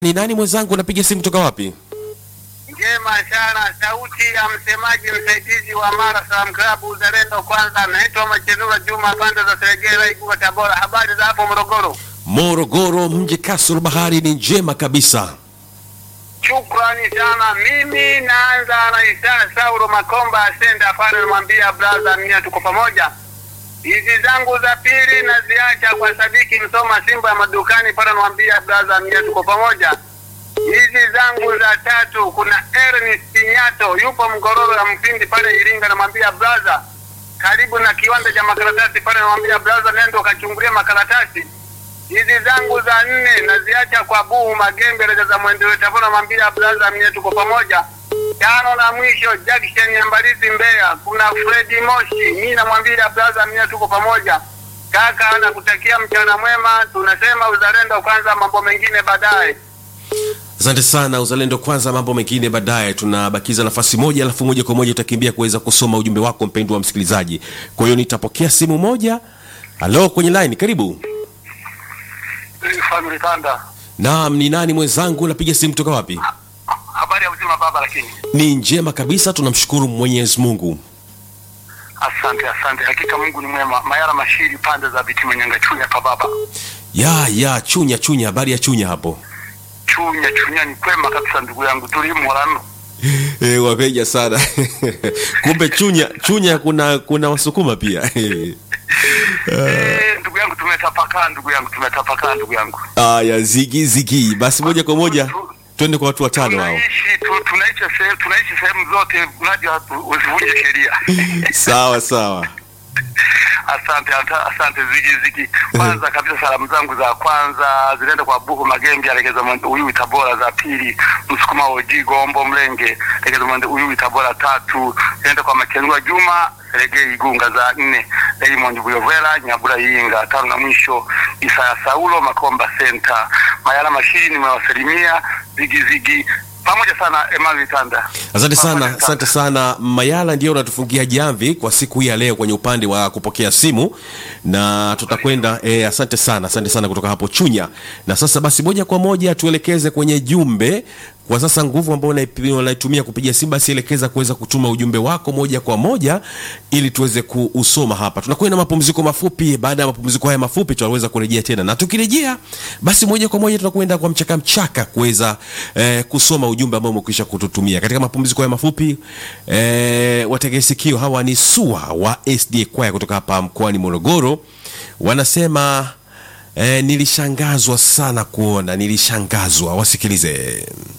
Ni nani mwenzangu, unapiga simu kutoka wapi? Njema sana, sauti ya msemaji msaidizi wa Mara Salam Club Uzalendo. Kwanza naitwa Machenura Juma, pande za Seregera, Iguka, Tabora. Habari za hapo Morogoro? Morogoro mji kasoro bahari ni njema kabisa. Shukrani sana. Mimi naanza na Isa Sauro Makomba Asenda pale, namwambia brother, mia tuko pamoja. Hizi zangu za pili naziacha kwa Sadiki Msoma Simba ya madukani pale, namwambia brother, mia tuko pamoja. Hizi zangu za tatu kuna Ernest Nyato yupo Mgororo ya Mpindi pale Iringa, namwambia brother, karibu na kiwanda cha makaratasi pale, namwambia brother, nenda ukachungulia makaratasi hizi zangu za nne naziacha kwa Buhu Magembe reza za mwendeleo Tabora, namwambia brother, mie tuko pamoja. Tano na mwisho Jackson ya Mbalizi Mbeya, kuna Fredi Moshi, mi namwambia brother, mie tuko pamoja. Kaka nakutakia mchana mwema, tunasema uzalendo kwanza, mambo mengine baadaye. Asante sana, uzalendo kwanza, mambo mengine baadaye. Tunabakiza nafasi moja, alafu moja kwa moja utakimbia kuweza kusoma ujumbe wako mpendwa wa msikilizaji. Kwa hiyo nitapokea simu moja. Halo, kwenye line, karibu. Family Tanda, Naam, ni nani mwenzangu, unapiga simu kutoka wapi? habari ya uzima baba? Lakini Ni njema kabisa, tunamshukuru Mwenyezi Mungu. asante, asante, hakika Mungu ni mwema. Mayara Mashiri, pande za Bitima Nyanga, Chunya pa baba, Ya ya chunya chunya, habari ya chunya hapo? Chunya Chunya ni kwema kabisa, ndugu yangu, tulimorano E, wapeja sana kumbe chunya chunya kuna kuna wasukuma pia Eh, ndugu yangu tumetapakaa, ndugu yangu tumetapakaa, ndugu yangu aya zigi zigi basi moja kwa moja twende kwa watu watano hao tunaishi tu, tunaishi sehemu tunaishi sehemu zote, mradi watu usivunje sheria. sawa sawa Asante, ata- asante zigi zigi. Kwanza kabisa salamu zangu za kwanza zinaenda kwa Buhu Magembe alegeza mwende Uyui Tabora, za pili Msukuma Oji Gombo Mlenge alegeza mwende Uyui Tabora, tatu zinaenda kwa Makenua Juma Seregei Igunga, za nne Raymond Buyovela Nyabura Yinga, tano na mwisho Isaya Saulo Makomba Center. Mayala Mashiri nimewasalimia zigi zigi pamoja sana Emmanuel Tanda. asante sana Pamoja asante sana mayala ndio unatufungia jamvi kwa siku hii ya leo kwenye upande wa kupokea simu na tutakwenda eh, asante sana asante sana kutoka hapo chunya na sasa basi moja kwa moja tuelekeze kwenye jumbe kwa sasa nguvu ambayo unaipi- unaitumia kupiga simu basi elekeza kuweza kutuma ujumbe wako moja kwa moja ili tuweze kuusoma hapa tunakwenda mapumziko mafupi baada ya mapumziko haya mafupi tutaweza kurejea tena na tukirejea basi moja kwa moja tunakwenda kwa mchaka mchaka kuweza eh, kusoma ujumbe ambao umekwisha kututumia katika mapumziko haya mafupi eh, wategea sikio hawa ni sua wa sda kwaya kutoka hapa mkoani morogoro wanasema eh, nilishangazwa sana kuona nilishangazwa wasikilize